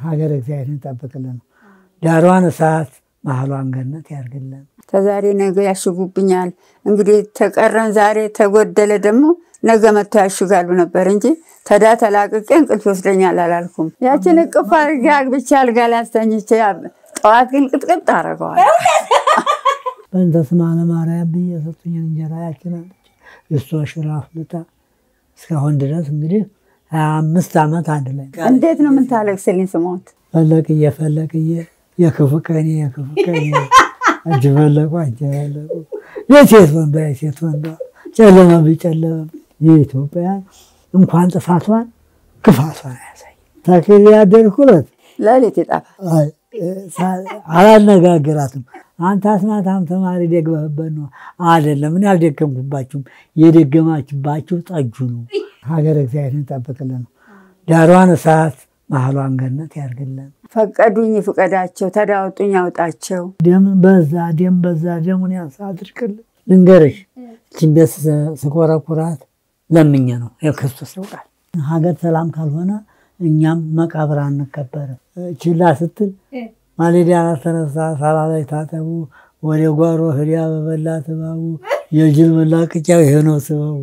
ሀገር እግዚአብሔርን ይጠብቅልን፣ ዳሯን እሳት መሀሏን ገነት ያርግልን። ተዛሬ ነገ ያሽጉብኛል። እንግዲህ ተቀረን ዛሬ ተጎደለ ደግሞ ነገ መጥተው ያሽጋሉ ነበር እንጂ ተዳ ተላቅቄ እንቅልፍ ይወስደኛል አላልኩም። ያችን እቅፍ አድርጌ አግብቼ አልጋ ላይ አስተኝቼ ጠዋት ግን ቅጥቅጥ አደርገዋል። በእንተ ስማ ለማርያም ብዬ የሰጡኝን እንጀራ ያችላለች እሷ ሽራ አፍልታ እስካሁን ድረስ እንግዲህ ሀያ አምስት ዓመት አንድ ላይ እንዴት ነው የምታለቅስልኝ ስሞት? ፈለቅዬ ፈለቅዬ የክፉ ቀኔ የክፉ ቀኔ እጅ ፈለቁ እጅ ፈለቁ የሴት ወንዷ የሴት ወንዷ ጨለማ ቢጨለማ የኢትዮጵያ እንኳን ጥፋቷን ክፋቷን ያሳይ ተክል ያደርኩለት ሌሊት ይጠፋል። አላነጋግራትም። አንተ አስማታም ተማሪ ደግመህበት ነው አይደለም። እኔ አልደገምኩባችሁም። የደገማችባችሁ ጠጁ ነው። ሀገር እግዚአብሔርን ይጠብቅልን፣ ዳሯን እሳት መሀሏን ገነት ያርግልን። ፈቀዱኝ ፍቀዳቸው፣ ተዳወጡኝ ያውጣቸው። ደም በዛ ደም በዛ ደሙን ያንሳ አድርቅልን። ልንገርሽ እችን ቤት ስኮረኩራት ለምኜ ነው የክርስቶስ ያውቃል። ሀገር ሰላም ካልሆነ እኛም መቃብር አንቀበርም። ችላ ስትል ማሌዳ ተነሳ ሳላ ላይ ታጠቡ ወደ ጓሮ ህዲያ በበላ ትባቡ የጅል መላቅጫው ይሄ ነው ስበቡ።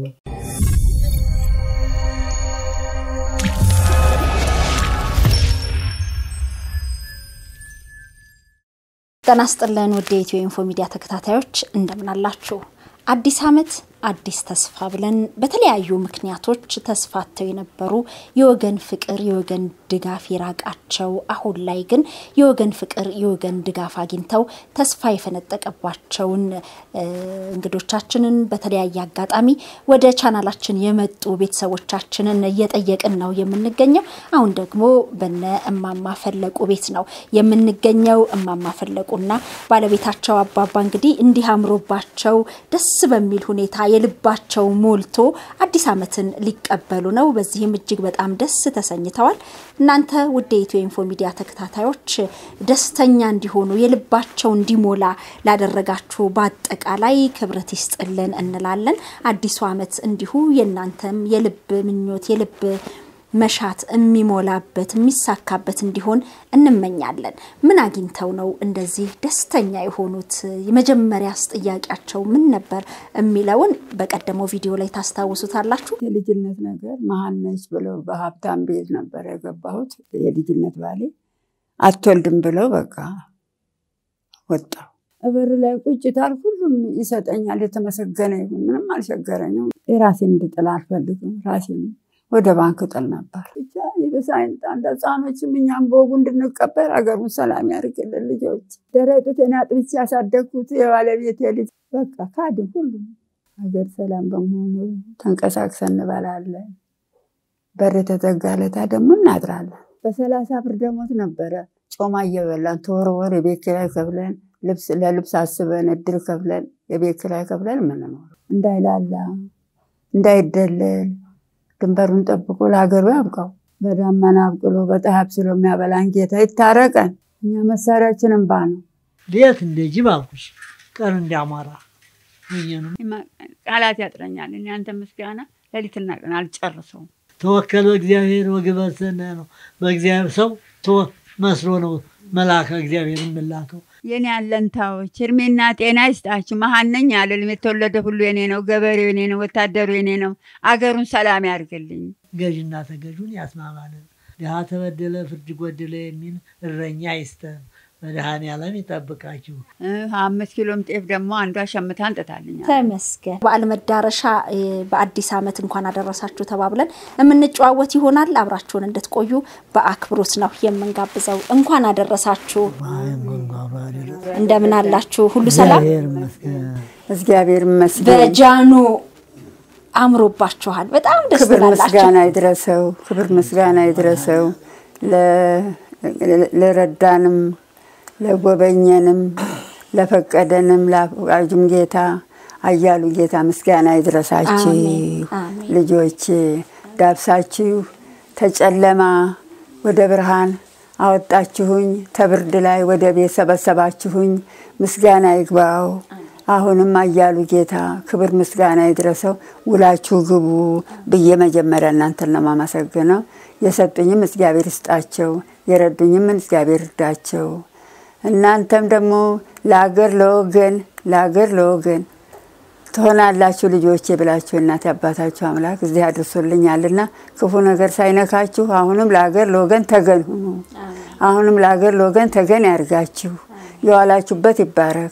ጤና ይስጥልን ውድ የኢትዮ ኢንፎ ሚዲያ ተከታታዮች እንደምን አላችሁ? አዲስ ዓመት አዲስ ተስፋ ብለን በተለያዩ ምክንያቶች ተስፋተው የነበሩ የወገን ፍቅር የወገን ድጋፍ የራቃቸው አሁን ላይ ግን የወገን ፍቅር የወገን ድጋፍ አግኝተው ተስፋ የፈነጠቀባቸውን እንግዶቻችንን በተለያየ አጋጣሚ ወደ ቻናላችን የመጡ ቤተሰቦቻችንን እየጠየቅን ነው የምንገኘው። አሁን ደግሞ በነ እማማ ፈለቁ ቤት ነው የምንገኘው። እማማ ፈለቁና ባለቤታቸው አባባ እንግዲህ እንዲህ አምሮባቸው ደስ በሚል ሁኔታ የልባቸው ሞልቶ አዲስ ዓመትን ሊቀበሉ ነው። በዚህም እጅግ በጣም ደስ ተሰኝተዋል። እናንተ ውድ የኢትዮ ኢንፎ ሚዲያ ተከታታዮች ደስተኛ እንዲሆኑ የልባቸው እንዲሞላ ላደረጋችሁ በአጠቃላይ ክብረት ይስጥልን እንላለን። አዲሱ ዓመት እንዲሁ የእናንተም የልብ ምኞት የልብ መሻት የሚሞላበት የሚሳካበት እንዲሆን እንመኛለን። ምን አግኝተው ነው እንደዚህ ደስተኛ የሆኑት? የመጀመሪያስ ጥያቄያቸው ምን ነበር የሚለውን በቀደመው ቪዲዮ ላይ ታስታውሱታላችሁ። የልጅነት ነገር መሀን ነች ብለው በሀብታም ቤት ነበር የገባሁት። የልጅነት ባሌ አትወልድም ብለው በቃ ወጣሁ። በር ላይ ቁጭ ታልኩ። ሁሉም ይሰጠኛል። የተመሰገነ ይሁን። ምንም አልቸገረኝም። የራሴን እንድጥል አልፈልግም። ራሴን ወደ ባንክ ጥል ነበር። ብቻ የበሳይነት አንድ ህፃኖችም እኛም በወጉ እንድንቀበር አገሩን ሰላም ያድርግልን። ልጆች ደረጡቴን አጥብቼ ያሳደግኩት የባለቤቴ ልጅ በቃ ካድ ሁሉም ሀገር ሰላም በመሆኑ ተንቀሳቅሰን እንበላለን። በር የተዘጋለታ ደግሞ እናድራለን። በሰላሳ ብር ደሞዝ ነበረ ጮማ እየበላን ተወርወር የቤት ኪራይ ከፍለን ለልብስ አስበን እድር ከፍለን የቤት ኪራይ ከፍለን የምንኖር እንዳይላላ እንዳይደለል ድንበሩን ጠብቆ ለሀገሩ ያብቃው። በዳመና አብቅሎ በፀሐይ አብስሎ የሚያበላን ጌታ ይታረቀን። እኛ መሳሪያችን እንባ ነው። ሌት እንደ ጅብ አልኩሽ፣ ቀን እንዲያሟራ ቃላት ያጥረኛል። እኔ አንተ ምስጋና ሌሊትና ቀን አልጨርሰውም። ተወከል በእግዚአብሔር ወግበር ሰናይ ነው። በእግዚአብሔር ሰው መስሎ ነው መልአከ እግዚአብሔር የምላከው። የኔ አለንታዎች እድሜና ጤና ይስጣችሁ። መሀን ነኝ አልልም። የተወለደ ሁሉ የኔ ነው። ገበሬው የኔ ነው። ወታደሩ የኔ ነው። አገሩን ሰላም ያርግልኝ። ገዥና ተገዥን ያስማማልን። ድሃ ተበደለ ፍርድ ጎደለ የሚል እረኛ ይስጠን። መድኃኔዓለም ይጠብቃችሁ። አምስት ኪሎም ጤፍ ደግሞ አንዷ ሸምታ እንጥታልኛል። ተመስገን። በዓል መዳረሻ በአዲስ ዓመት እንኳን አደረሳችሁ ተባብለን የምንጨዋወት ይሆናል። አብራችሁን እንድትቆዩ በአክብሮት ነው የምንጋብዘው። እንኳን አደረሳችሁ። እንደምን አላችሁ? ሁሉ ሰላም? እግዚአብሔር ይመስገን። በጃኖ አምሮባችኋል። በጣም ደስ ክብር ትላላችሁ። ምስጋና ይድረሰው። ክብር ምስጋና ይድረሰው ለረዳንም ለጎበኘንም ለፈቀደንም ለአዋጁም ጌታ አያሉ ጌታ ምስጋና ይድረሳችሁ። አሜን። ልጆች ዳብሳችሁ ተጨለማ ወደ ብርሃን አወጣችሁኝ፣ ተብርድ ላይ ወደ ቤት ሰበሰባችሁኝ። ምስጋና ይግባው። አሁንም አያሉ ጌታ ክብር ምስጋና ይድረሰው። ውላችሁ ግቡ ብዬ መጀመሪያ እናንተን ነው የማመሰግነው። የሰጡኝም እግዚአብሔር ይስጣቸው፣ የረዱኝም እግዚአብሔር ይርዳቸው። እናንተም ደግሞ ለአገር ለወገን ለአገር ለወገን ትሆናላችሁ ልጆቼ ብላችሁ እናት አባታችሁ አምላክ እዚህ አድርሶልኛልና ክፉ ነገር ሳይነካችሁ አሁንም ለአገር ለወገን ተገን ሁኑ። አሁንም ለአገር ለወገን ተገን ያርጋችሁ። የዋላችሁበት ይባረክ።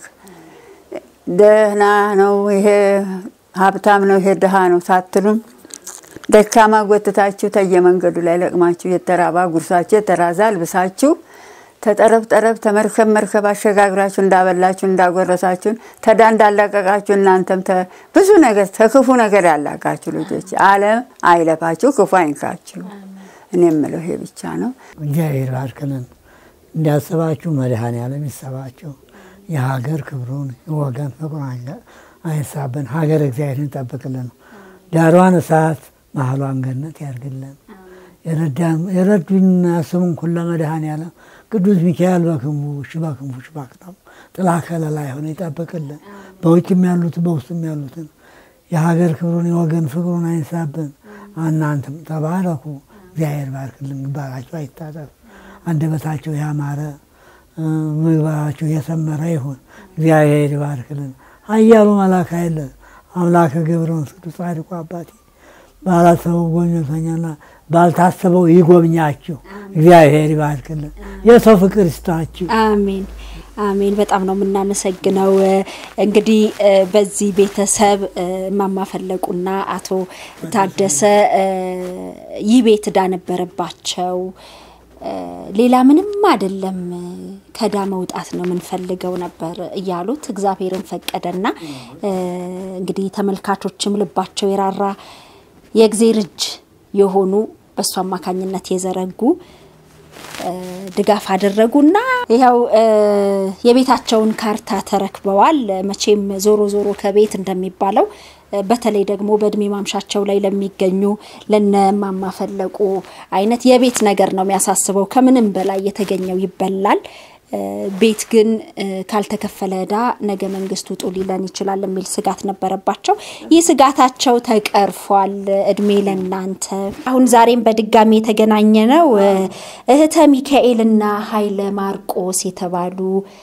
ደህና ነው ይሄ ሀብታም ነው ይሄ ድሃ ነው ሳትሉም ደካማ ጎትታችሁ ተየመንገዱ ላይ ለቅማችሁ የተራባ ጉርሳችሁ የተራዛ አልብሳችሁ ተጠረብ ጠረብ ተመርከብ መርከብ አሸጋግራችሁ እንዳበላችሁ እንዳጎረሳችሁን ተዳ እንዳላቀቃችሁ እናንተም ብዙ ነገር ተክፉ ነገር ያላቃችሁ ልጆች ዓለም አይለፋችሁ፣ ክፉ አይንካችሁ። እኔ የምለው ይሄ ብቻ ነው። እግዚአብሔር ባርክልን። እንዲያስባችሁ መድኃኔዓለም ይሰባችሁ። የሀገር ክብሩን የወገን ፍቅሩን አይሳብን። ሀገር እግዚአብሔርን ይጠብቅልን። ዳሯን እሳት መሀሏን ገነት ያርግልን። የረዱኝ ያስቡን ኩለ መድኃኔዓለም ቅዱስ ሚካኤል በክንፉ እሺ በክንፉ እሺ በክንፉ ጥላ ከለላ የሆነ ይጠብቅልን። በውጭም ያሉትን በውስጥም ያሉትን የሀገር ክብሩን የወገን ፍቅሩን አይንሳብን። እናንተም ተባረኩ። እግዚአብሔር ባርክልን። ግንባራቸው አይታጠፍ፣ አንደበታቸው ያማረ ምግባራቸው የሰመረ ይሁን። እግዚአብሔር ይባርክልን። ኃያሉ መልአክ ኃይለ አምላከ ገብረ መንፈስ ቅዱስ ጻድቁ አባቴ ባላሰበው ጎብኝተኛና ባልታሰበው ይጎብኛችሁ። እግዚአብሔር ይባርክልን። የሰው ፍቅር ይስጣችሁ። አሜን አሜን። በጣም ነው የምናመሰግነው። እንግዲህ በዚህ ቤተሰብ እማማ ፈለቁና አቶ ታደሰ ይህ ቤት ዕዳ ነበረባቸው። ሌላ ምንም አይደለም፣ ከዕዳ መውጣት ነው የምንፈልገው ነበር እያሉት እግዚአብሔርን ፈቀደና እንግዲህ ተመልካቾችም ልባቸው የራራ የእግዜር እጅ የሆኑ በእሱ አማካኝነት የዘረጉ ድጋፍ አደረጉና ይኸው የቤታቸውን ካርታ ተረክበዋል። መቼም ዞሮ ዞሮ ከቤት እንደሚባለው በተለይ ደግሞ በእድሜ ማምሻቸው ላይ ለሚገኙ ለነማማ ፈለቁ አይነት የቤት ነገር ነው የሚያሳስበው። ከምንም በላይ የተገኘው ይበላል። ቤት ግን ካልተከፈለ ዕዳ ነገ መንግስት ውጡ ሊለን ይችላል የሚል ስጋት ነበረባቸው። ይህ ስጋታቸው ተቀርፏል። እድሜ ለናንተ። አሁን ዛሬም በድጋሚ የተገናኘ ነው እህተ ሚካኤልና ኃይለ ማርቆስ የተባሉ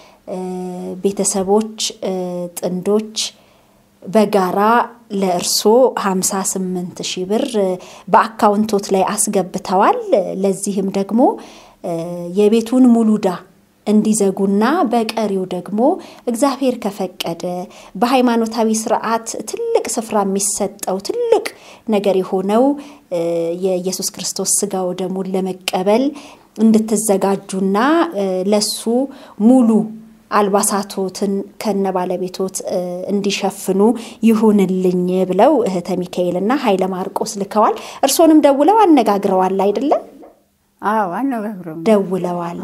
ቤተሰቦች ጥንዶች በጋራ ለእርሶ 58 ሺህ ብር በአካውንቶት ላይ አስገብተዋል። ለዚህም ደግሞ የቤቱን ሙሉ ዕዳ እንዲዘጉና በቀሪው ደግሞ እግዚአብሔር ከፈቀደ በሃይማኖታዊ ስርዓት ትልቅ ስፍራ የሚሰጠው ትልቅ ነገር የሆነው የኢየሱስ ክርስቶስ ስጋው ደሙን ለመቀበል እንድትዘጋጁና ለሱ ሙሉ አልባሳቶትን ከነ ባለቤቶት እንዲሸፍኑ ይሁንልኝ ብለው እህተ ሚካኤልና ኃይለ ማርቆስ ልከዋል። እርሶንም ደውለው አነጋግረዋል አይደለም? አዎ አነጋግረው ደውለዋል።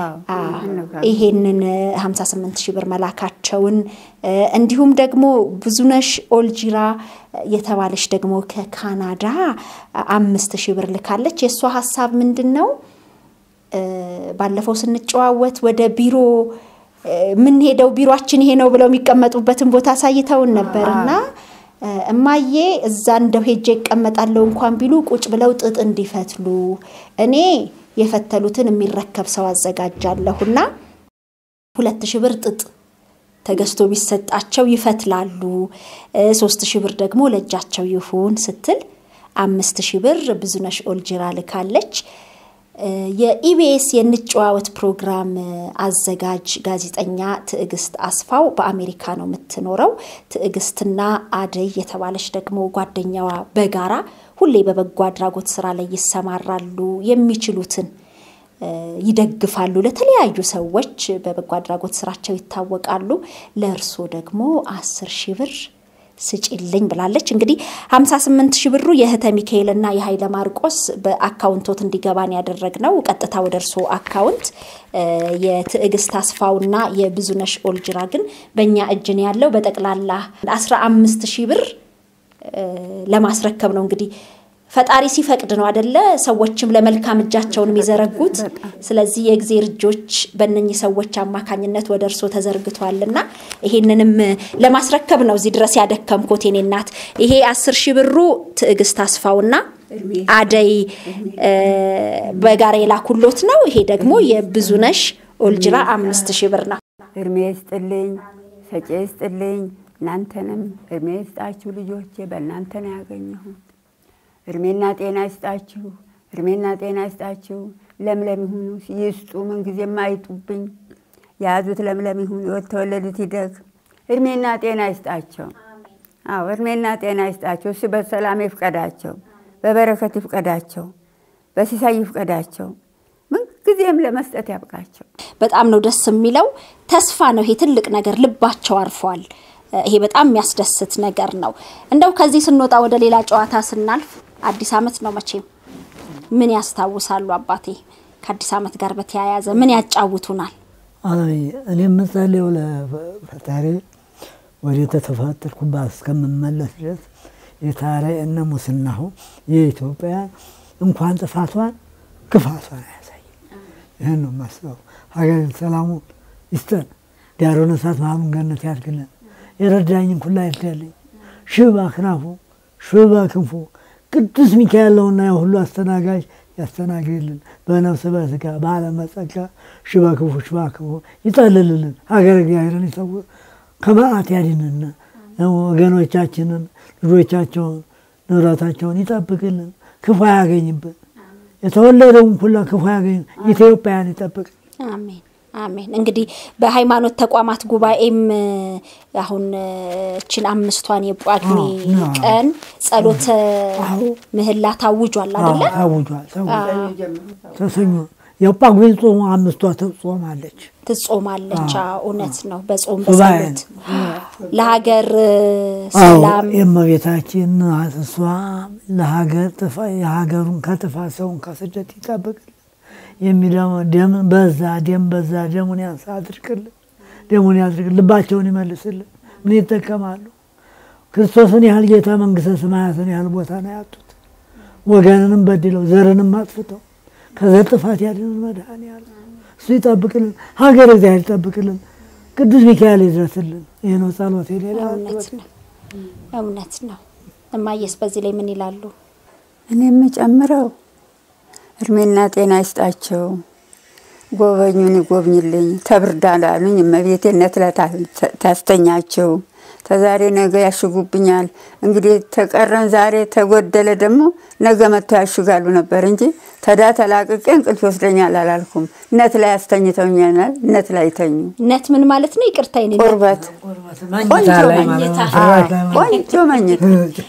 ይሄንን 58 ሺህ ብር መላካቸውን እንዲሁም ደግሞ ብዙነሽ ኦልጂራ የተባለች ደግሞ ከካናዳ አምስት ሺህ ብር ልካለች። የእሷ ሀሳብ ምንድን ነው? ባለፈው ስንጨዋወት ወደ ቢሮ የምንሄደው ቢሮችን ይሄ ነው ብለው የሚቀመጡበትን ቦታ አሳይተውን ነበር እና እማዬ እዛ እንደው ሄጄ ይቀመጣለሁ እንኳን ቢሉ ቁጭ ብለው ጥጥ እንዲፈትሉ እኔ የፈተሉትን የሚረከብ ሰው አዘጋጃለሁና ሁለት ሺህ ብር ጥጥ ተገዝቶ ቢሰጣቸው ይፈትላሉ፣ ሶስት ሺህ ብር ደግሞ ለእጃቸው ይሁን ስትል አምስት ሺህ ብር ብዙነሽ ኦልጅራ ልካለች። የኢቢኤስ የንጨዋወት ፕሮግራም አዘጋጅ ጋዜጠኛ ትዕግስት አስፋው በአሜሪካ ነው የምትኖረው። ትዕግስትና አደይ የተባለች ደግሞ ጓደኛዋ በጋራ ሁሌ በበጎ አድራጎት ስራ ላይ ይሰማራሉ። የሚችሉትን ይደግፋሉ። ለተለያዩ ሰዎች በበጎ አድራጎት ስራቸው ይታወቃሉ። ለእርሶ ደግሞ አስር ሺህ ብር ስጪልኝ ብላለች። እንግዲህ 58 ሺህ ብሩ የእህተ ሚካኤልና የኃይለ ማርቆስ በአካውንቶት እንዲገባን ያደረግነው ቀጥታ ወደ እርስዎ አካውንት፣ የትዕግስት አስፋውና የብዙነሽ ኦልጅራ ግን በእኛ እጅን ያለው በጠቅላላ 15 ሺህ ብር ለማስረከብ ነው እንግዲህ ፈጣሪ ሲፈቅድ ነው አደለ? ሰዎችም ለመልካም እጃቸውን የሚዘረጉት። ስለዚህ የእግዜር እጆች በእነኚህ ሰዎች አማካኝነት ወደ እርሶ ተዘርግቷልና ይሄንንም ለማስረከብ ነው እዚህ ድረስ ያደከምኩት የኔ እናት። ይሄ አስር ሺህ ብሩ ትዕግስት አስፋውና አደይ በጋራ የላኩሎት ነው። ይሄ ደግሞ የብዙነሽ ኦልጅራ አምስት ሺህ ብር ነው። እድሜ ይስጥልኝ፣ ሰጪ ይስጥልኝ። እናንተንም እድሜ ይስጣችሁ ልጆቼ፣ በእናንተ ነው ያገኘሁት። እድሜና ጤና ይስጣችሁ፣ እድሜና ጤና ይስጣችሁ። ለምለም ይሁኑ ይስጡ፣ ምንጊዜም አይጡብኝ። የያዙት ለምለም ይሁን፣ የተወለዱት ይደግ። እድሜና ጤና ይስጣቸው። አዎ እድሜና ጤና ይስጣቸው። እሱ በሰላም ይፍቀዳቸው፣ በበረከት ይፍቀዳቸው፣ በሲሳይ ይፍቀዳቸው። ምንጊዜም ለመስጠት ያብቃቸው። በጣም ነው ደስ የሚለው። ተስፋ ነው ይሄ ትልቅ ነገር፣ ልባቸው አርፏል። ይሄ በጣም የሚያስደስት ነገር ነው። እንደው ከዚህ ስንወጣ ወደ ሌላ ጨዋታ ስናልፍ አዲስ ዓመት ነው መቼም ምን ያስታውሳሉ አባቴ? ከአዲስ ዓመት ጋር በተያያዘ ምን ያጫውቱናል? እኔ የምጸልየው ለፈጣሪ ወደ ተተፈጠርኩባት እስከምመለስ ድረስ የታረ እነ ሙስናሁ የኢትዮጵያ እንኳን ጥፋቷን ክፋቷን አያሳይ። ይህን ነው የማስበው። ሀገር ሰላሙ ይስጠን፣ ዳሩን እሳት መሀሉን ገነት ያድርግልን። የረዳኝን ኩላ ይርዳልኝ። ሽባ ክናፉ ሽባ ክንፉ ቅዱስ ሚካኤል ነውና የሁሉ አስተናጋጅ ያስተናግድልን። በነፍስ በስጋ በዓለም በጸጋ ሽባ ክፉ ሽባ ክፉ ይጠልልልን። ሀገር እግዚአብሔርን ይሰውር፣ ከመዓት ያድንና ወገኖቻችንን ልጆቻቸውን ንብረታቸውን ይጠብቅልን፣ ክፉ አያገኝብን። የተወለደውን ኩላ ክፉ ያገኝ ኢትዮጵያን ይጠብቅ። አሜን አሜን። እንግዲህ በሃይማኖት ተቋማት ጉባኤም አሁን እችን አምስቷን የጳጉሜ ቀን ጸሎተ ምህላ ታውጇል አደለ? ታውጇል። ተሰኞ የጳጉሜን ጾሙ አምስቷ ትጾማለች ትጾማለች። እውነት ነው። በጾም በጸሎት ለሀገር ሰላም የእመቤታችን እሷ ለሀገር የሀገሩን ከጥፋት ሰውን ከስደት ይጠብቅልን። የሚለው ደም በዛ ደም በዛ ደሙን ያንሳ አድርቅልን፣ ደሙን ያድርቅልን፣ ልባቸውን ይመልስልን። ምን ይጠቀማሉ? ክርስቶስን ያህል ጌታ መንግስተ ሰማያትን ያህል ቦታ ነው ያጡት። ወገንንም በድለው ዘርንም አጥፍተው ከዘር ጥፋት ያድንን መድኃኔዓለም እሱ ይጠብቅልን፣ ሀገር እግዚአብሔር ይጠብቅልን፣ ቅዱስ ሚካኤል ይድረስልን። ይህ ነው ጸሎት። ሌላ እውነት ነው፣ እውነት ነው። እማየስ በዚህ ላይ ምን ይላሉ? እኔ የምጨምረው እድሜና ጤና ይስጣቸው። ጎበኙን ይጎብኝልኝ። ተብርዳ ላሉኝ እመቤቴነት ታስተኛቸው። ተዛሬ ነገ ያሽጉብኛል። እንግዲህ ተቀረን ዛሬ ተጎደለ ደግሞ ነገ መጥተው ያሽጋሉ ነበር እንጂ ተዳ ተላቅቄ እንቅልፍ ይወስደኛል አላልኩም። ነት ላይ ያስተኝተውኛል። ነት ላይ ይተኙ። ነት ምን ማለት ነው? ይቅርታ ይኔ ቁርበት ቆንጆ መኝታ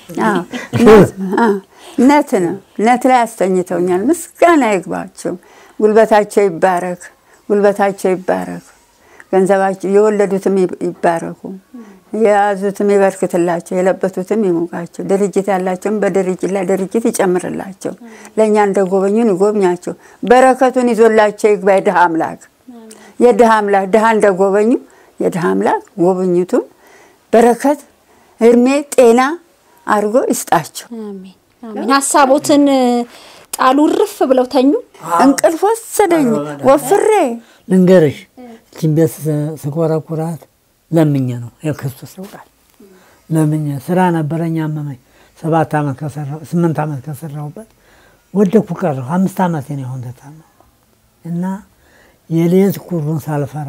ነት ነው። ነት ላይ ያስተኝተውኛል። ምስጋና ይግባቸው። ጉልበታቸው ይባረክ፣ ጉልበታቸው ይባረክ። ገንዘባቸው የወለዱትም ይባረኩ፣ የያዙትም ይበርክትላቸው፣ የለበቱትም ይሙቃቸው። ድርጅት ያላቸውም በድርጅት ላይ ድርጅት ይጨምርላቸው። ለእኛ እንደ ጎበኙን ይጎብኛቸው። በረከቱን ይዞላቸው ይግባ። የድሃ አምላክ የድሃ አምላክ ድሃ እንደ ጎበኙ የድሃ አምላክ ጎብኝቱን በረከት፣ እድሜ፣ ጤና አድርጎ ይስጣቸው። አሜን አሜን። ሀሳቦትን ጣሉ ርፍ ብለው ተኙ። እንቅልፍ ወሰደኝ ወፍሬ ልንገርሽ እችን ቤት ስኮረኩራት ለምኜ ነው የክርስቶስ ያውቃል። ለምኜ ስራ ነበረኝ አመመኝ። ሰባት ዓመት ከሰራሁ ስምንት ዓመት ከሰራሁበት ወደኩ ቀረሁ። አምስት ዓመት ነው አሁን ተታመምኩ እና የሌት ቁሩን ሳልፈራ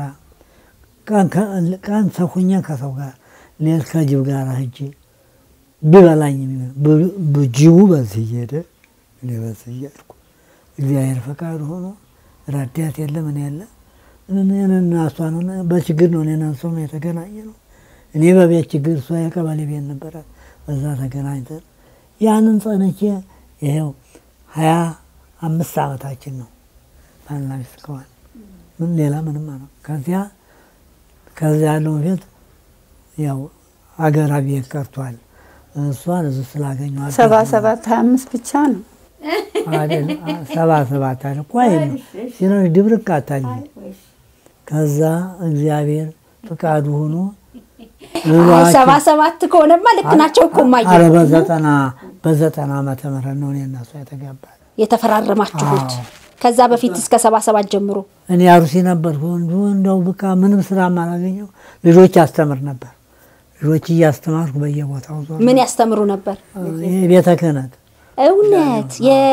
ቀን ሰኩኜ ከሰው ጋር ሌት ከጅብ ጋር ሂጄ ቢበላኝ ጅቡ በዚህ እየሄደ እኔ በዚህ እየሄድኩ እግዚአብሔር ፈቃድ ሆኖ ረዳት የለ ምን የለ እኔና እሷን በችግር ነው እኔና እሷ የተገናኘ ነው። እኔ በቤት ችግር እሷ የቀበሌ ቤት ነበራት። በዛ ተገናኝተን ያንን ጸንቼ ይኸው ሀያ አምስት ዓመታችን ነው ባልና ሚስት ከሆን ምን ሌላ ምንም ነው። ከዚያ ከዚያ ያለውን ቤት ያው አገራ ቤት ቀርቷል። እሷን እዚህ ስላገኘኋት ሰባ ሰባት ሀያ አምስት ብቻ ነው ሰባ ሰባት አለ ቆይ ሲኖች ድብርቅ አታኝ ከዛ እግዚአብሔር ፍቃዱ ሆኖ ሰባ ሰባት ከሆነማ ልክ ናቸው እኮ ማየ ኧረ በዘጠና በዘጠና ዓመተ ምህረት ነው እኔ እና እሷ የተጋባን። የተፈራረማችሁት አዎ። ከዛ በፊት እስከ ሰባ ሰባት ጀምሮ እኔ አሩሲ ነበርኩ። እንዲሁ እንደው በቃ ምንም ስራ አላገኘው ልጆች አስተምር ነበር። ልጆች እያስተማርኩ በየቦታው ዞር ምን ያስተምሩ ነበር? የቤተ ክህነት እውነት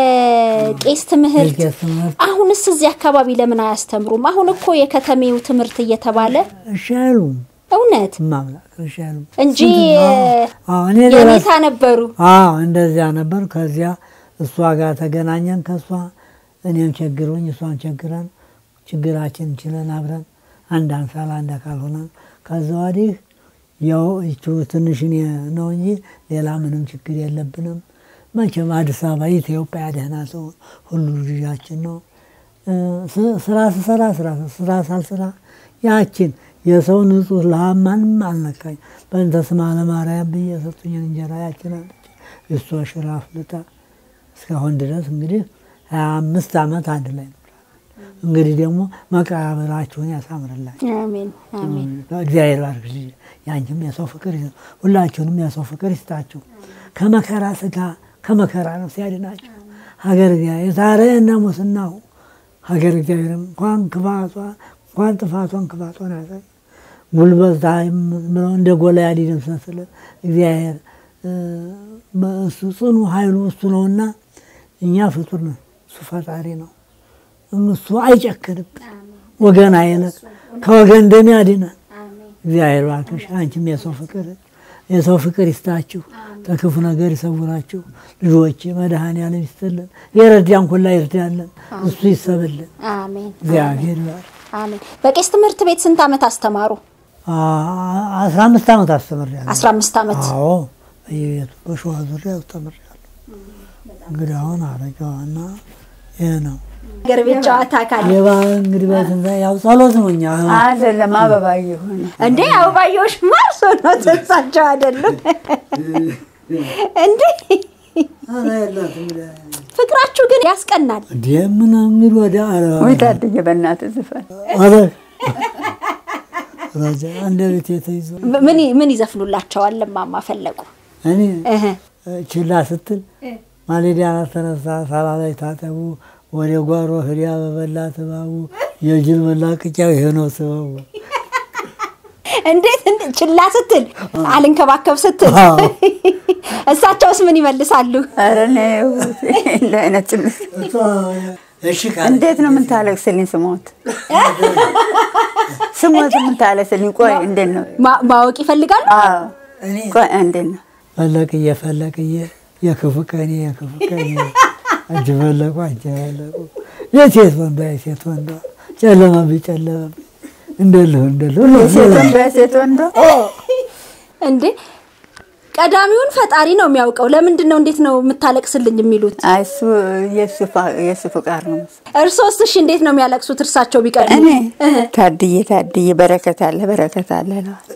የቄስ ትምህርት። የቄስ ትምህርት አሁንስ እዚህ አካባቢ ለምን አያስተምሩም? አሁን እኮ የከተሜው ትምህርት እየተባለ እሺ አይሉም። እውነት ማምላክ እሺ አይሉም እንጂ አዎ፣ እኔ ሌላ የኔታ ነበሩ። አዎ እንደዚያ ነበር። ከዚያ እሷ ጋር ተገናኘን። ከእሷ እኔም ቸግሮኝ እሷን ቸግረን ችግራችን ችለን አብረን አንድ አንሳል አንድ አካል ሆነን ከዛ ወዲህ ያው ይቹ ትንሽ እኔ ነው እንጂ ሌላ ምንም ችግር የለብንም። መቼም አዲስ አበባ ኢትዮጵያ ደህና ሰው ሁሉ ልጃችን ነው። እ፣ ስ- ስራ ስሰራ ስራ ስራ ሳልስራ ያችን የሰው ንጹህ ለሀብ ማንም አልነካኝ። በእንተ ስማ ለማርያም ብዬ የሰጡኝን እንጀራ ያችን አለች እሷ ሽራ አፍልታ እስካሁን ድረስ እንግዲህ ሀያ አምስት ዓመት አንድ ላይ ነው። እንግዲህ ደግሞ መቃብራችሁን ያሳምርላችሁ። አሜን አሜን። እግዚአብሔር ባርክ ልጅ ያንቺም የሰው ፍቅር ይስጥ፣ ሁላችሁንም የሰው ፍቅር ይስጣችሁ። ከመከራ ስጋ ከመከራ ነው ሲያድናችሁ። ሀገር እግዚአብሔር የታረየነ ሙስናው ሀገር እግዚአብሔር እንኳን ክፋቷ እንኳን ጥፋቷን ክፋቷን ያሳይ ጉልበታ ብለው እንደ ጎልያድ ይደምሰስልን እግዚአብሔር እ፣ በእሱ ጽኑ ኃይሉ እሱ ነውና እኛ ፍጡር ነን፣ እሱ ፈጣሪ ነው። እሱ አይጨክንብን፣ ወገን አይለቅ፣ ከወገን ደም ያድነን። እግዚአብሔር ባርክሽ። አንቺም የሰው ፍቅር የሰው ፍቅር ይስጣችሁ፣ ከክፉ ነገር ይሰውራችሁ። ልጆች መድኃኔዓለም ይስጥልን፣ የረዳን ሁላ ይርዳለን፣ እሱ ይሰብልን። አሜን እግዚአብሔር ይባርክ። አሜን። በቄስ ትምህርት ቤት ስንት ዓመት አስተማሩ? አ- አስራ አምስት ዓመት አስተምሬያለሁ። አስራ አምስት ዓመት አዎ በየቤቱ በሸዋ ዙሪያ አስተምሬያለሁ። እንግዲህ አሁን አረጋዋና ይህ ነው ሀገር ቤት ጨዋታ ካለ የባህል እንግዲህ በትንሣኤ ያው ጸሎት ነው እኛ አይደለም አበባ የሆነ እንዴ አበባዮሽ ማርሶ ነው ተሳቸው አይደሉም እንዴ? ፍቅራችሁ ግን ያስቀናል። እንደምን እንግዲህ ወደ ወይ ታድዬ በእናትህ ዝፈን አረ ረጃ አንድ ቤት የተይዞ ምን ምን ይዘፍኑላቸዋል? እማማ ፈለቁ እኔ እህ ችላ ስትል ማሌዲያ ተነሳ ሳላ ላይ ታጠቡ ወደ ጓሮ ህዲያ በበላ ትባቡ የጅል መላቅጫው ይሄ ነው ስበቡ እንዴት እንዴ ችላ ስትል አልንከባከብ ስትል አዎ። እሳቸውስ ምን ይመልሳሉ? ኧረ እኔ እንደ አይነት ጭምር እሺ እንዴት ነው የምታለቅስልኝ? ስሞት ስሞት የምታለቅስልኝ? ቆይ እንዴት ነው? ማ- ማወቅ ይፈልጋሉ? አዎ እኔ ቆይ እንዴት ነው? ፈለቅዬ ፈለቅዬ የክፉ ቀኔ የክፉ ቀኔ እጅ ፈለቁ እጅ ፈለቁ የሴት ወንዷ የሴት ወንዷ ጨለመብኝ ጨለመብኝ እንደልሁ እንደልሁ የሴት ወንዶ የሴት ወንዶ እንዴ ቀዳሚውን ፈጣሪ ነው የሚያውቀው። ለምንድን ነው እንዴት ነው የምታለቅስልኝ የሚሉት? አይ እሱ የእሱ ፋ- የእሱ ፍቃድ ነው መሰለኝ። እርሶስ እሺ እንዴት ነው የሚያለቅሱት? እርሳቸው ቢቀድሙ እኔ ታድዬ ታድዬ በረከት አለ በረከት አለ እለዋለሁ።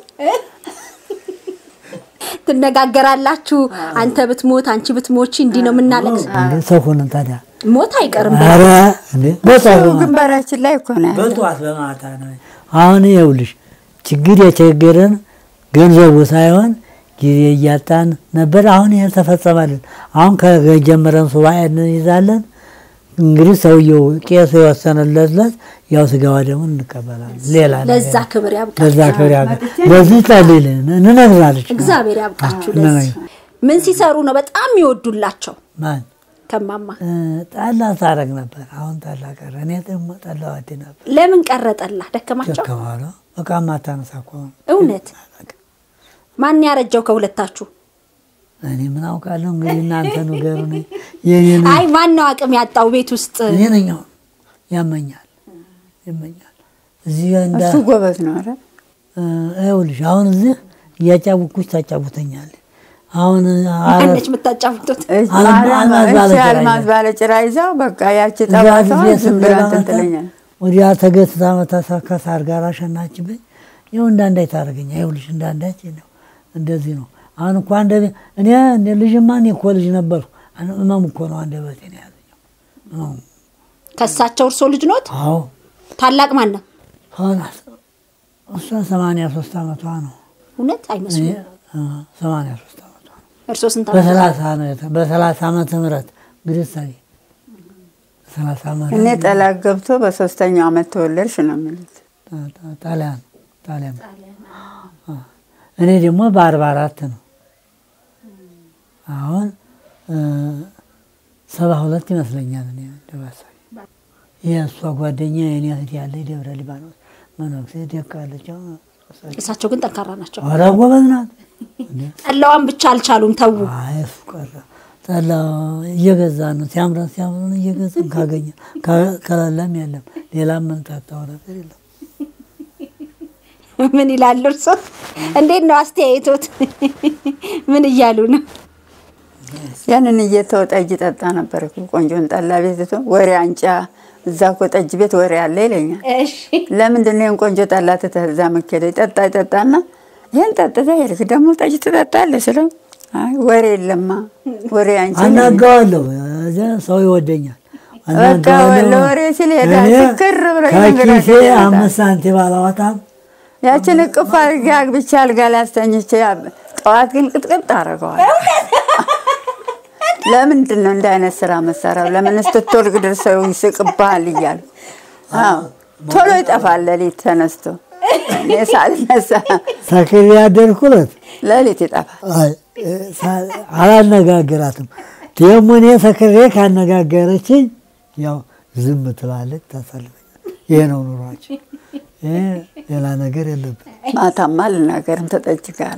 ትነጋገራላችሁ። አንተ ብትሞት አንቺ ብትሞቺ እንዲህ ነው የምናለቅስ። እንዴ ሰው ሆነን ታዲያ ሞት አይቀርም። ኧረ እንዴ በጠዋት እሱ በማታ ግንባራችን ላይ እኮ ነው ያለው። በጠዋት በማታ ነው አሁን ይኸውልሽ ችግር የቸገረን ገንዘቡ ሳይሆን ጊዜ እያጣን ነበር አሁን ይሄ ተፈጸመልን አሁን ከጀመረን ሱባኤ እንይዛለን እንግዲህ ሰውየው ቄሱ የወሰነለት ዕለት ያው ስጋዋ ደግሞ እንቀበላለን ሌላ ነገር ለዛ ክብር ያብቃ። ለዛ ክብር ያገ ለዚህ ጸልይልን እንነግራለች እግዚአብሔር ያብቃችሁ። አዎ፣ ለዚህ ምን ሲሰሩ ነው በጣም ይወዱላቸው? ማን ከማማ እ፣ ጠላ ታረግ ነበር አሁን ጠላ ቀረ እኔ ደግሞ ጠላ ወድ ነበር ለምን ቀረጠላ? ደከማቸው? ደከማለ በቃ ማታነሳ እኮ ነው። እውነት ማን ያረጀው ከሁለታችሁ? እኔ ምን አውቃለሁ እንግዲህ እናንተ ንገሩኝ። የኔ ነው አይ ማን ነው አቅም ያጣው ቤት ውስጥ? እኔ ነኝ አሁን ያመኛል ያመኛል እዚህ እንዳ እሱ ጎበዝ ነው። ኧረ እ፣ ይኸውልሽ አሁን እዚህ እያጫውኩሽ ታጫውተኛለች። አሁን አ- ማነች የምታጫውቱት? እች አልማ- ማርያም- አልማዝ እች ባለጭራ አልማዝ ይዛ- ባለ ጭራ ይዛው በቃ ያቺ እዛ ጠባሳዋ ጊዜ ዝም ብላ ስንገባ እንትን መታ ትለኛለች። ወዲያ ተገትታ መታ ከሳር ጋር አሸናችብኝ። ይኸው እንዳንዳይ ታደርገኛ ይኸውልሽ እንዳንዳች ነው እንደዚህ ነው። አሁን እኮ አንደ እኔ እንደ ልጅማ እኔ እኮ ልጅ ነበርኩ። አን- እመም እኮ ነው አንደበቴ ነው ያዘኛው። እመሙ። ከሳቸው እርሶ ልጅ ኖት? አዎ ታላቅ ማን ነው? ሆናት እሷ ሰማንያ ሶስት ዓመቷ ነው። እውነት እኔ አይመስሉም። እ፣ ሰማንያ ሶስት ዓመቷ ነው። እርስዎ ስንት ዓመት? በሰላሳ ነው የተ- በሰላሳ ዓመተ ምህረት እንግዲህ እሰይ ሰላሳ ዓመት እኔ ጠላት ገብቶ በሶስተኛው ዓመት ተወለድሽ ነው የሚሉት። ጣ- ጣ- ጣሊያን ጣሊያን አ። እኔ ደግሞ በአርባ አራት ነው አሁን እ፣ ሰባ ሁለት ይመስለኛል እኔ ደባሳዊ የእሷ ጓደኛ የኔ እህት ያለ ደብረ ሊባኖስ መነኩሴ ደቃለች እሳቸው ግን ጠንካራ ናቸው። ኧረ ጎበዝ ናት እንዴ! ጠላዋን ብቻ አልቻሉም፣ ተዉ። አይ እሱ ቀረ ጠላ እየገዛ ነው ሲያምረን ሲያምረን እየገዛን ካገኘ ከ- ከሌለም የለም ሌላ የምንጠጣው ነገር የለም ምን ይላሉ እርሶ? እንዴት ነው አስተያየቶት? ምን እያሉ ነው? ያንን እየተው ጠጅ ጠጣ ነበር እኮ ቆንጆን ጠላ ቤት ትቶ ወሬ አንጫ እዛ እኮ ጠጅ ቤት ወሬ አለ ይለኛል። እሺ ለምንድን ነው ይህን ቆንጆ ጠላ ትተህ እዛ የምትሄደው? ይጠጣ ይጠጣና ይህን ጠጥተህ ሄድክ ደግሞ ጠጅ ትጠጣለህ ስለው አይ ወሬ የለማ ወሬ አንቺ አናገዋለሁ እዚያ ሰው ይወደኛል በቃ አናገዋለሁ። ለወሬ ሲል ይሄዳል። እኔ ስክር ብሎ ከኪሴ ይነግራል ይመጣል። አምስት ሳንቲም አላወጣም ያችን እቅፍ አድርጌ አግብቼ አልጋ ላይ አስተኝቼ ጠዋት ግን ቅጥቅጥ አደርገዋል። ለምንድን ነው እንደ አይነት ስራ መሰራው? ለምን ስትወልቅ ደርሰው ይስቅብሃል እያሉ አዎ፣ ቶሎ ይጠፋል። ሌሊት ተነስቶ እኔ ሳልነሳ ሰክሬ ያደርኩለት ሌሊት ይጠፋል። አይ፣ ሳ- አላነጋግራትም ደግሞ እኔ ሰክሬ ካነጋገረችኝ ያው ዝም ትላለች ታሳልፈኛል ይሄ ነው ኑሯችን ይሄ ሌላ ነገር የለብን ማታማ ልናገርም ተጠጅ ጋራ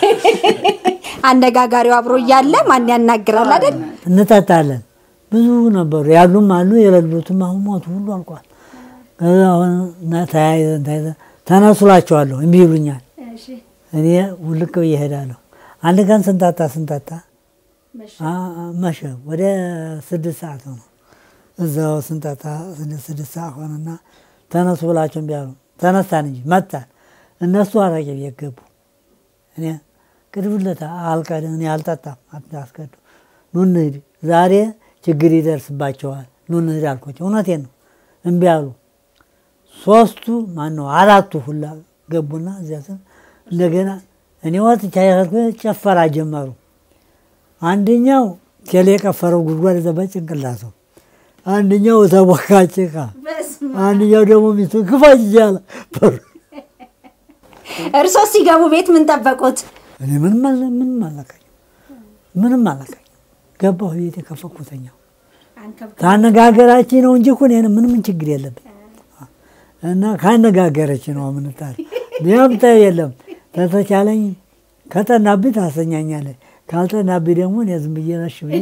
አነጋጋሪው አብሮ እያለ ማን ያናግራል አይደል? እንጠጣለን ብዙ ነበሩ ያሉም አሉ የሌሉትም አሁን ሞቱ ሁሉ አልቋል ከዛ አሁን እና ተያይዘን ተያይዘን ተነሱላቸዋለሁ እምቢ ይሉኛል እኔ ውልቅ ብዬ እሄዳለሁ አንድ ቀን ስንጠጣ ስንጠጣ አ- አ- መሸ ወደ ስድስት ሰዓት ነው እዛው ስንጠጣ ስድስት ስድስት ሰዓት ሆነና ተነሱ ብላቸው እምቢ አሉ ተነሳን እንጂ መጣን እነሱ አረቄ ቤት ገቡ እኔ ቅድብለታ አልቀድም እኔ አልጠጣም አታስቀዱ ኑ እንሂድ ዛሬ ችግር ይደርስባቸዋል ኑ እንሂድ አልኳቸው እውነቴን ነው እምቢ አሉ ሶስቱ ማን ነው አራቱ ሁላ ገቡና እዚያ ስም እንደገና እኔ ወጥቻ ያልኩ ጨፈራ ጀመሩ አንደኛው ቴሌ የቀፈረው ጉድጓድ እዛ በጭንቅላቱ አንደኛው ተቦካ ጭቃ አንደኛው ደግሞ ሚስቱ ክፋች እያለ በሩ እርሶ ሲገቡ ቤት ምን ጠበቁት? እኔ ምንም አለ- ምንም አላካኝ ምንም አላካኝ ገባሁ ቤት የከፈኩተኛው ካነጋገራችን ነው እንጂ እኮ እኔ ምንም ችግር የለብኝ እና ካነጋገረች ነው ምንጣል ሊያምጠ የለም ተተቻለኝ ከጠናብኝ ታሰኛኛለች ካልጠናብኝ ደግሞ እኔ ዝም ብዬ ነሽ ብዬ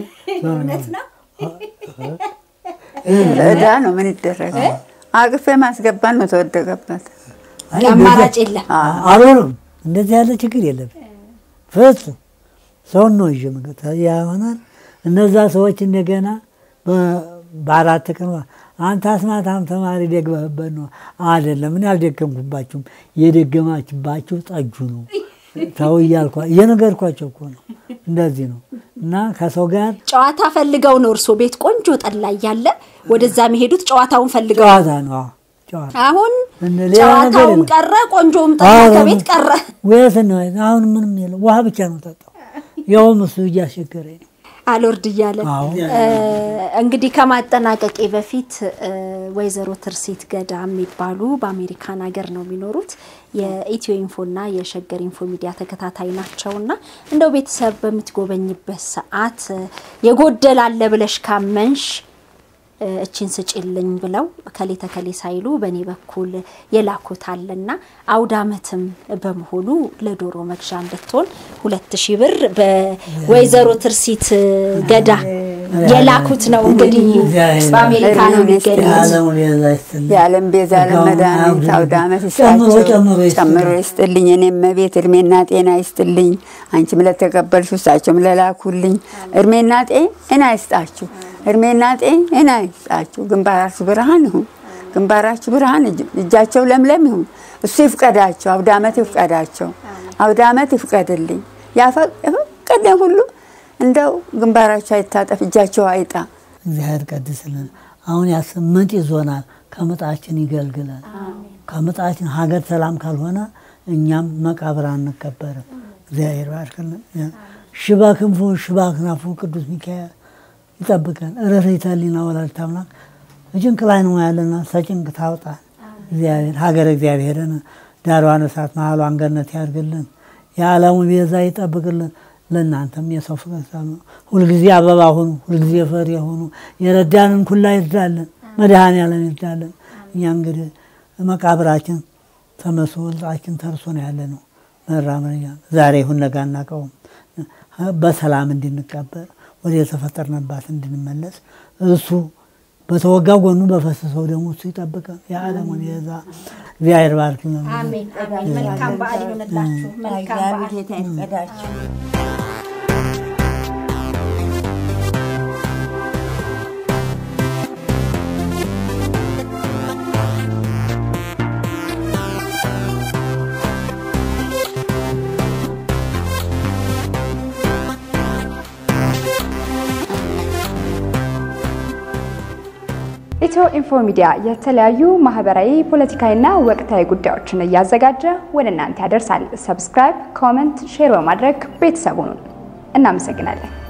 እዳ ነው ምን ይደረጋል? አቅፌ ማስገባት ነው ተወደቀበት። አይ፣ አማራጭ የለም። አልሆነም እንደዚህ ያለ ችግር የለብኝ ፍጹም ሰውን ነው ይዤ መገታ ያሆናል እነዛ ሰዎች እንደገና በ- በአራት ቀን አንተ አስማታም ተማሪ ደግመህበት ነው አይደለም እኔ አልደገምኩባችሁም የደገማችባችሁ ጠጁ ነው ተው እያልኳ እየነገርኳቸው እኮ ነው እንደዚህ ነው እና ከሰው ጋር ጨዋታ ፈልገው ነው እርሶ ቤት ቆንጆ ጠላ እያለ ወደዛ የሚሄዱት ጨዋታውን ፈልገው። ጨዋታ ነው አዎ፣ ጨዋታ አሁን እነ ሌላ ነገር ጨዋታውም የለም። ቀረ፣ ቆንጆውም ጠላ አዎ፣ ከቤት ቀረ። ወየት ነው አሁን ምንም የለም ውሃ ብቻ ነው ጠጣው ያውም እሱ እያስቸገረኝ ነው አልወርድ እያለ አዎ እ፣ እንግዲህ ከማጠናቀቄ በፊት እ፣ ወይዘሮ ትርሲት ገዳ የሚባሉ በአሜሪካን ሀገር ነው የሚኖሩት። የኢትዮ ኢንፎና የሸገር ኢንፎ ሚዲያ ተከታታይ ናቸውና እንደው ቤተሰብ በምትጎበኝበት ሰዓት እ፣ የጎደላለ ብለሽ ካመንሽ እ፣ እቺን ስጭልኝ ብለው ከሌ ተከሌ ሳይሉ በእኔ በኩል የላኩት አለና አውደ ዓመትም በመሆኑ ለዶሮ መግዣ እንድትሆን ሁለት ሺህ ብር በወይዘሮ ትርሲት ገዳ የላኩት ነው። እንግዲህ በአሜሪካ ነው የሚገኙት። የዓለሙ ቤዛ ይስጥልኝ። የዓለም ቤዛ ለመድኃኒት አውደ ዓመት ጨምሮ ይስጣቸው ጨምሮ ይስጥልኝ። ጨምሮ ይስጥልኝ። እኔም መቤት እድሜና ጤና ይስጥልኝ። አንቺም ለተቀበልሽ እሳቸውም ለላኩልኝ እድሜና ጤና ይስጣችሁ። እድሜና ጤና ይስጣችሁ። ግንባራችሁ ብርሃን ይሁን። ግንባራችሁ ብርሃን፣ እጅ- እጃቸው ለምለም ይሁን። እሱ ይፍቀዳቸው። አውደ ዓመት ይፍቀዳቸው። አውደ ዓመት ይፍቀድልኝ። ያፈ- የፈቀደ ሁሉ እንደው ግንባራቸው አይታጠፍ፣ እጃቸው አይጣ። እግዚአብሔር ቀድስልን። አሁን ያ ስምንት ይዞናል። ከምጣችን ይገልግለን። ከምጣችን ሀገር ሰላም ካልሆነ እኛም መቃብር አንቀበርም። እግዚአብሔር ባርክልን። ሽባ ክንፉ ሽባ ክናፉ ቅዱስ ሚካኤል ይጠብቀን። ርኅራኄ ሕሊና ወላዲተ አምላክ በጭንቅ ላይ ነው ያለና ተጭንቅ ታውጣን። እግዚአብሔር ሀገር እግዚአብሔርን ዳሯን እሳት መሀሏን ገነት ያድርግልን። የዓለሙ ቤዛ ይጠብቅልን። ለእናንተም የሰው ፍቅር ነው። ሁልጊዜ አበባ ሁኑ፣ ሁልጊዜ ፈሪ ሁኑ። የረዳንን ኩላ ይርዳለን፣ መድኃኔዓለም ይርዳለን። እኛ እንግዲህ መቃብራችን ተመስሎ ወልጣችን ተርሶ ነው ያለ ነው መራመኛ ዛሬ ይሁን ነገ አናውቀውም። በሰላም እንድንቀበር ወደ የተፈጠርንባት እንድንመለስ እሱ በተወጋ ጎኑ በፈሰሰው ደግሞ እሱ ይጠብቀን። የዓለሙን የዛ እግዚአብሔር ባርክ። አሜን አሜን። መልካም በዓል ይሆንላችሁ። መልካም እግዚአብሔር በዓል። ጌታ ይፍቀዳችሁ። ኢትዮ ኢንፎ ሚዲያ የተለያዩ ማህበራዊ፣ ፖለቲካዊና ወቅታዊ ጉዳዮችን እያዘጋጀ ወደ እናንተ ያደርሳል። ሰብስክራይብ፣ ኮመንት፣ ሼር በማድረግ ቤተሰቡን እናመሰግናለን።